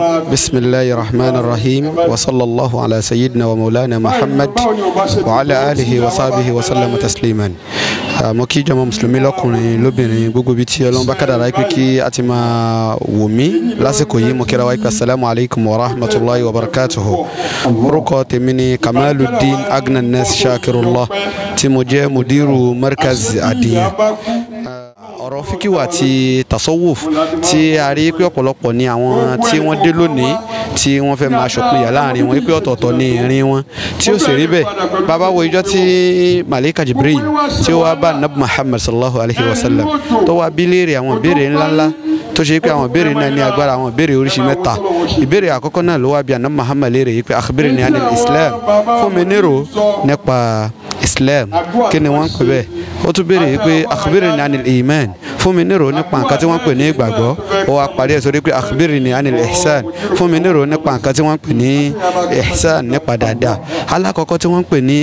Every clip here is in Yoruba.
بسم الله الرحمن الرحيم وصلى الله على سيدنا ومولانا محمد وعلى آله وصحبه وسلم تسليما mo kí jọmọ mùsùlùmí lọkùnrin lóbìnrin gbogbo ibi tí Ọlọ́run bá kádàrá pé kí a ti máa wò mí lásìkò yìí mo kíra wa pé asalaamu alaykum wa rahmatulahi wa barakatuhu orúkọ tèmi ni kamaluddin agnanes shakirullah tí mo jẹ́ mudiru markaz adiyan ọ̀rọ̀ fíkìwà àti tasawuf tí a rí pé ọ̀pọ̀lọpọ̀ ni àwọn tí wọ́n dé lónìí tí wọ́n fẹ́ máa ṣòpinya láàrin wọn pé ọ̀tọ̀ọ̀tọ̀ ni ìrìn wọn tí ó sì rí bẹ́ẹ̀ bàbá wo ìjọ tí malika jibril tí ó wá bá nabi muhammad sallallahu alayhi wa sallam tó wá bí léèrè àwọn ìbéèrè ńláńlá tó ṣe pé àwọn ìbéèrè náà ní agbára àwọn ìbéèrè oríṣi mẹ́ta ìbéèrè àkọ́kọ́ náà ló wá bí anabi muhammad léèrè yìí pé akhbirni anil islam fún mi nírò nípa islam kí ni wọ́n ń pè bẹ́ẹ̀ ó tún béèrè yìí pé akhbirni anil iman fún mi nírò nípa nǹkan tí wọ́n pè ní ìgbàgbọ́ ó wá parí ẹ̀ sórí pé akhbirni anil ihsan fún mi nírò nípa nǹkan tí wọ́n pè ní ihsan nípa dáadáa alákọ̀ọ́kọ́ tí wọ́n pè ní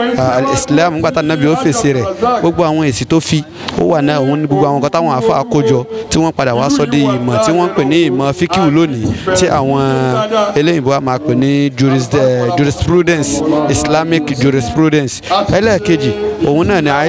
islam nígbà tá nàbí ó fèsì rẹ̀ gbogbo àwọn èsì tó fi ó wà náà òun ní gbogbo àwọn nǹkan táwọn àfa àkójọ tí wọ́n padà wá sọ di ìmọ̀ tí wọ́n pè ní ìmọ̀ fíkìwù lónìí tí àwọn eléyìnbó a máa pè ní jurisprudence islamic jurisprudence ẹlẹ́ẹ̀kejì òun náà ní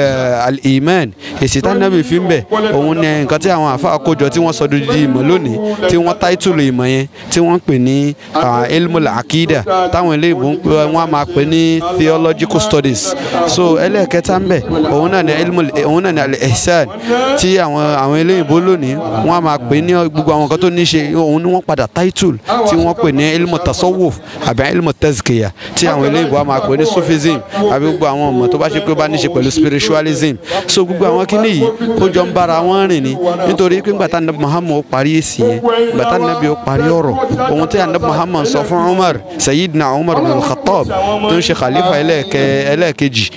al-iman èsì tánàbì fi ń bẹ̀ òun ní nǹkan tí àwọn àfa àkójọ tí wọ́n sọ di ìmọ̀ lónìí tí wọ́n táìtùlù ìmọ̀ yẹn tí wọ́n pè ní ilmul akida táwọn eléyìnbó wọ́n a máa pè ní theological studies so ẹlẹ́ẹ̀kẹta ń bẹ̀ òun náà ní ilmul òun náà ní al-ihsan tí àwọn àwọn eléyìnbó lónìí wọ́n a máa pè ní gbogbo àwọn nǹkan tó ní ṣe òun ni wọ́n padà táìtùlù tí wọ́n pè ní ilmu tasawuf àbí ilmu tazkiya tí àwọn eléyìnbó a máa pè ní sufism àbí gbogbo àwọn ọmọ tó bá ṣe pé ó bá ní ṣe pẹ̀lú spiritualism so gbogbo àwọn kíní yìí ó jọ ń bára wọn rìn ni nítorí pé ńgbà tá nàbí Muhammad ó parí èsì yẹn ńgbà tá nàbí ó parí ọ̀rọ̀ ohun tí ànàbí Muhammad sọ fún Umar Sayyidina Umar bin Khattab tó ń ṣe khalifa ẹlẹ́ẹ̀kejì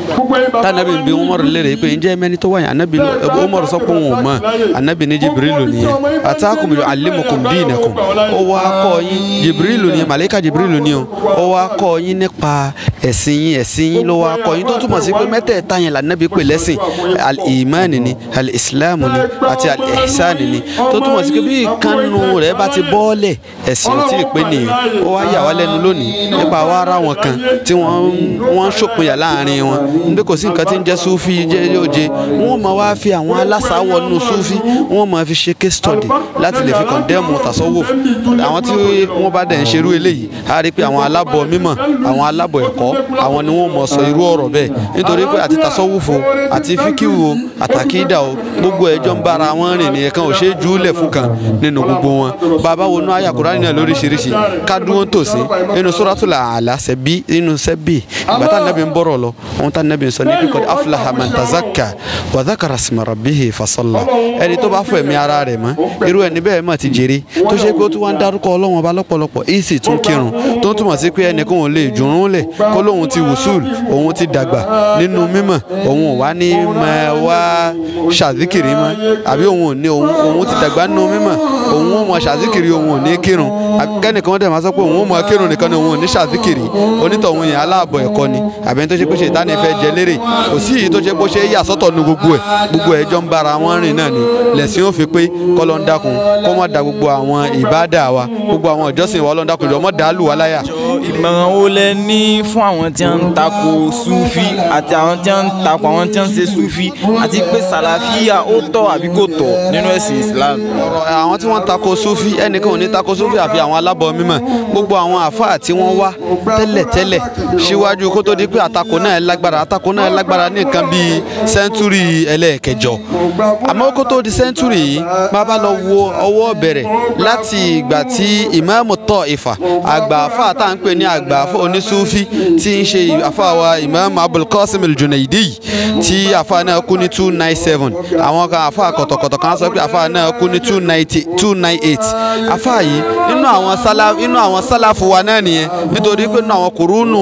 tá nàbí bí Umar lérè pé ǹjẹ́ mẹ́ni tó wáyà ànàbí Umar sọ pé òun ò mọ̀ ànàbí ní Jibrilu nìyẹn atakum yu'allimukum dinakum ó wá kọ́ yín Jibrilu nìyẹn màlẹ́kà Jibrilu nìyẹn ó wá kọ́ yín nípa ẹ̀sìn yín ẹ̀sìn yín ló wá kọ́ yín tó túmọ̀ sí pé mẹ́tẹ̀ẹ̀ta yẹn lànàbí pè lẹ́sìn al-iman ni al-islam ni àti al-ihsan ni tó túmọ̀ sí pé bí ìkànnù rẹ̀ bá ti bọ́ọ̀lẹ̀ ẹ̀sìn ò tí ì pé nìyẹn ó wá yà wá lẹ́nu lónìí nípa wá ara wọn kan tí wọ́n ń ṣòpinya láàrin wọn níbi kò sí nǹkan tí ń jẹ́ sufi jẹ́ yóòje wọ́n máa wá fi àwọn alásáwọ̀ nínú sufi wọ́n máa fi ṣe case study láti lè fi condemn tasawuf àwọn tí wọ́n bá dẹ̀ ń ṣerú eléyìí á rí pé àwọn alábọ̀ mímọ̀ àwọn alábọ̀ ẹ̀kọ́ àwọn ni wọ́n mọ̀ sọ irú ọ̀rọ̀ bẹ́ẹ̀ nítorí pé àti tasawuf o àti fíkìwù o àtàkídà o gbogbo ẹjọ́ ń bára wọn rìn nìyẹn kan ò ṣe é júlẹ̀ fún kan nínú gbogbo wọn bàbá wo nú àyà Kùránì náà lóríṣiríṣi kádùn tòsí nínú Suratul A'la sẹ́bí nínú sẹ́bí ìgbà tá nàbí ń bọ̀rọ̀ lọ ohun tá nàbí ń sọ ní kíkọ́ aflaha man tazakka wa dhakara isma rabbihi fasalla ẹni tó bá fọ ẹ̀mí ara rẹ̀ mọ́ irú ẹni bẹ́ẹ̀ mọ̀ ti jèrè tó ṣe pé ó tún wá ń dárúkọ Ọlọ́run ọba lọ́pọ̀lọpọ̀ ìsì tún kírun tó túmọ̀ sí pé ẹnìkan ò lè jùrún lẹ̀ kó lóun ti wùsùl òun ti dàgbà nínú mímọ̀ òun ò wá ní mọ wá ṣàzíkìrì mọ́ àbí òun ò ní òun ti dàgbà nínú mímọ̀ òun ò mọ ṣàzíkìrì òun ò ní kírun kẹ́nìkan dẹ̀ máa sọ pé òun ò mọ kírun nìkan ni òun ò ní ṣàzíkìrì onítọ̀hún yẹn aláàbọ̀ ẹ̀kọ́ ni àbí ẹni tó ṣe pé ṣe ìtàn ìfẹ́ jẹ lérè kò sí èyí tó ṣe pé ṣe yà sọ́tọ̀ nu gbogbo ẹ̀ gbogbo ẹ̀ jọ ń bára wọn rìn náà ni lẹ̀sìn ó fi pé kọ́lọ́ ń dákun kó mọ̀ da gbogbo àwọn ìbádà wa gbogbo àwọn ìjọsìn wa ọlọ́run dákun jọ mọ̀ dàálù wa láyà. ìmọ̀ràn wo lẹ ní fún àwọn tí wọ́n ń tako sufi àti àwọn tí wọ́n ń tako àwọn tí wọ́n ń ṣe sufi àti pé sàlàfíà ó tọ́ àbí kò tọ́ nínú ẹ̀sìn Islam. ọ̀rọ̀ àwọn tí wọ́n ń tako sufi ẹnìkan ò ní tako sufi àfi àwọn alábọ̀ mímọ̀ gbogbo àwọn àfáà tí wọ́n wá tẹ́lẹ̀tẹ́lẹ̀ síwájú kó tó di pé àtakò náà lágbára àtakò náà lágbára ní nǹkan bíi sẹ́ńtúrì ẹlẹ́ẹ̀kẹjọ àmọ́ kó tó di sẹ́ńtúrì yìí bàbá lọ wo ọwọ́ bẹ̀rẹ̀ láti ìgbà tí ìmáàmù Taifa àgbà àfáà tá à ń pè ní àgbà àfáà onísúfí tí ń ṣe àfáà wa ìmáàmù Abul Qasim al-Junaidi tí àfáà náà kú ní two nine seven àwọn kan àfáà kọ̀tọ̀kọ̀tọ̀ kan sọ pé àfáà náà kú ní two ninety two nine eight àfáà yìí nínú àwọn sálá nínú àwọn sálàfù wa náà nìyẹn nítorí pé nínú àwọn kùrúnù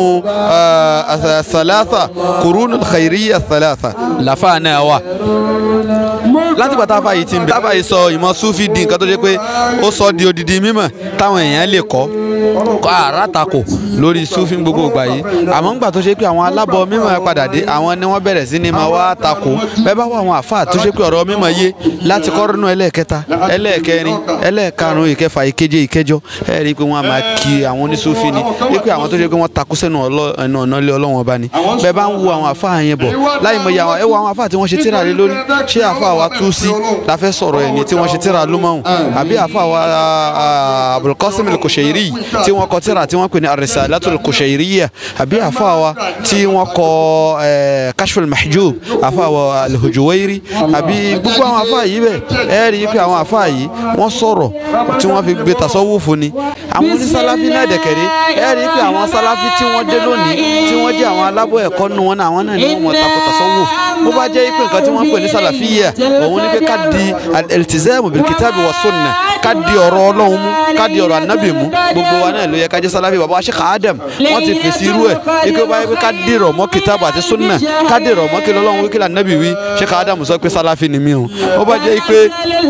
sàlàsà kùrúnù khairiyya sàlàsà làfáà náà wà láti gbà táfà yìí ti ń bẹ táfà yìí sọ ìmọ̀ sufi di nǹkan tó ṣe pé ó sọ di odidi mímọ̀ táwọn èèyàn lè kọ́ kọ́ àrà takò lórí sufi gbogbo ìgbà yìí àmọ́ ńgbà tó ṣe pé àwọn alábọ̀ mímọ́ ẹ padà dé àwọn ni wọ́n bẹ̀rẹ̀ sí ni máa wá takò bẹ́ẹ̀ bá wà àwọn àfáà tó ṣe pé ọ̀rọ̀ mímọ́ yé láti kọ́rọ́nù ẹlẹ́ẹ̀kẹta ẹlẹ́ẹ̀kẹrin ẹlẹ́ẹ̀karùn ìkẹfà ìkeje ìkẹjọ ẹ rí i pé wọ́n á máa kí àwọn onísufi ni wípé àwọn tó ṣe pé wọ́n takú sẹ́nu ẹnu ọ̀nà ilé ọlọ́wọ́n ọba ni bẹ́ẹ̀ bá ń wo àwọn àfáà yẹn bọ̀ láì mọ̀ yà ẹ wo àwọn àfáà tí wọ́n ṣe tíra lé lórí ṣé àfáà wa tú sí la fẹ́ sọ̀rọ̀ ẹ̀ ní tí wọ́n ṣe tíra lúmọ̀hún àbí àfáà wa Abulqasim al-Kushairi tí wọ́n kọ tíra tí wọ́n pè ní ar-Risalatul Kushairiyya àbí àfáà wa tí wọ́n kọ Kashful Mahjub àfáà wa al-Hujuwairi àbí gbogbo àwọn àfáà yìí bẹ́ẹ̀ ẹ rí i pé àwọn àfáà yìí wọ́n sọ̀rọ̀ tí wọ́n fi gbé tasawufu ni àwọn onísàláfí náà dẹ̀kẹ̀rẹ́ ẹ rí i pé àwọn sàláfí tí wọ́n dé lónìí tí wọ́n jẹ́ àwọn alábọ̀ ẹ̀kọ́ nù wọn náà àwọn náà ni wọ́n mọ̀ tako tasawuf bó bá jẹ́ pé nǹkan tí wọ́n pè ní sàlàfíyà òun ni pé ká di al-iltizamu bil-kitabi wa sunna ká di ọ̀rọ̀ ọlọ́run mú ká di ọ̀rọ̀ ànábì mú gbogbo wa náà ló yẹ ká jẹ́ sàlàfí bàbá Sheikh Adam wọ́n ti fèsì irú ẹ̀ ike bá yẹ pé ká di rọ̀ mọ́ kitabu àti sunna ká di rọ̀ mọ́ kí lọ́lọ́run wí kí lànàbì wí Sheikh Adam sọ pé sàlàfí ni mí o ó bá jẹ́ pé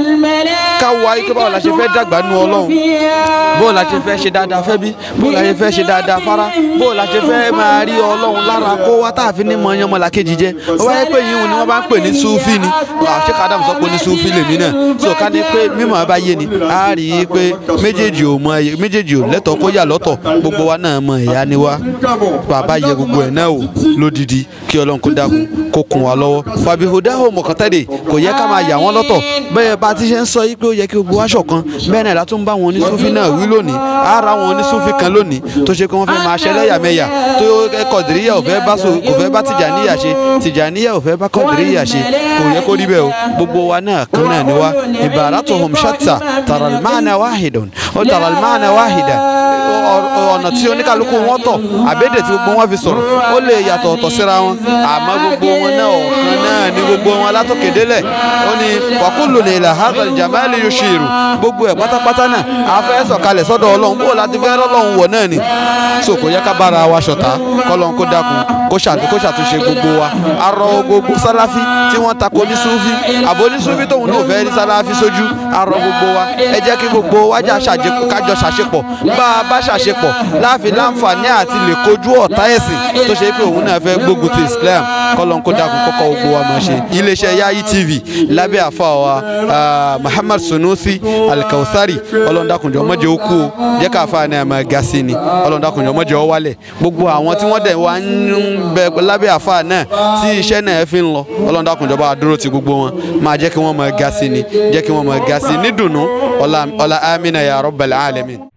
ká wá ike báwo la ṣe fẹ́ dàgbà nù ọlọ́run bó la ṣe fẹ́ ṣe dáadáa fẹ́ bí bó la ṣe fẹ́ ṣe dáadáa fara bó la ṣe fẹ́ máa rí ọlọ́run lára kó wá tá a fi ní mọ ọyàn ọmọlàkejì jẹ ó wáyé pé yìí ni wọ́n bá ń pè ní sufi ni Sheikh Adam sọ pé ní sufi lèmi náà so ká ní pé mímọ̀ bá yé ni a rí i pé méjèèjì ò mọ méjèèjì ò lẹ́tọ̀ọ́ kó yà lọ́tọ̀ gbogbo wa náà mọ ìyá ni wa bàbá yẹ gbogbo ẹ̀ náà wò lódìdí kí ọlọ́run kó dákun kó kún wa lọ́wọ́ fàbíhùdáhùn mọ̀kàntẹ́dẹ̀ kò yẹ ká máa yà wọ́n lọ́tọ̀ bẹ́ẹ̀ bá ti ṣe ń sọ yí pé ó yẹ kí gbogbo wa ṣọ̀kan bẹ́ẹ̀ náà látún bá wọn onísúfì náà wí lónìí ara wọn onísúfì kan lónìí tó ṣe pé wọ́n fẹ́ máa ṣẹlẹ́yàmẹ̀yà tó kọ̀dìríyà ò fẹ́ bá kò fẹ́ bá tìjàníyà ṣe tìjàníyà ò fẹ́ bá kọ̀dìríyà ṣe kò yẹ kó rí bẹ́ẹ̀ o gbogbo wa náà kan náà ni wa ibaratuhum shatta taral ma'na wahidun ó taral ma'na wahidan ọ̀nà tí oníkàlùkù wọn tọ̀ àbédè tí gbogbo wọn fi sọ̀rọ̀ ó lè yàtọ̀ ọ̀tọ̀ síra wọn àmọ́ gbogbo wọn náà ọ̀kan náà ni gbogbo wọn látòkèdélẹ̀ ó ní wàkúlù ní ilà hadal jamali yushiru gbogbo ẹ̀ pátápátá náà a fẹ́ sọ̀kalẹ̀ sọ́dọ̀ ọlọ́run bó láti fẹ́ rọ́lọ́run wọ̀ náà ni so kò yẹ ká bára wa ṣọ̀tá kọ́lọ́n kó dákun kó ṣàtúnṣe gbogbo wa arọ gbogbo sáláfí tí wọ́n tako ní súfí àbò ní súfí tóun náà fẹ́ rí sáláfí sójú arọ gbogbo wa ẹ jẹ́ kí gbogbo wájà kájọ ṣàṣepọ̀ bá a bá ṣàṣepọ̀ láàfin láǹfààní àti lè kojú ọ̀tá ẹ̀sìn tó ṣe pé òun náà fẹ́ gbógun ti Islam kọ́lọ́n kó dákun kọ́kọ́ gbogbo wa máa ṣe iléeṣẹ́ Yayi TV lábẹ́ àfa wa Muhammad Sunusi Al-Kauthari ọlọ́ndàkùnjọ́ mọ́jẹ́ ó kú o jẹ́ ká àfa náà máa ga sí ni ọlọ́ndàkùnjọ́ mọ́jẹ́ ó wálẹ̀ gbogbo àwọn tí wọ́n dẹ̀ wá ń bẹ lábẹ́ àfa náà tí iṣẹ́ náà fi ń lọ ọlọ́ndàkùnjọ́ bá dúró ti gbogbo wọn máa jẹ́ kí wọ́n máa ga sí ni jẹ́ kí wọ́n máa ga sí nídùnnú ọlá amina ya rabbal alamin.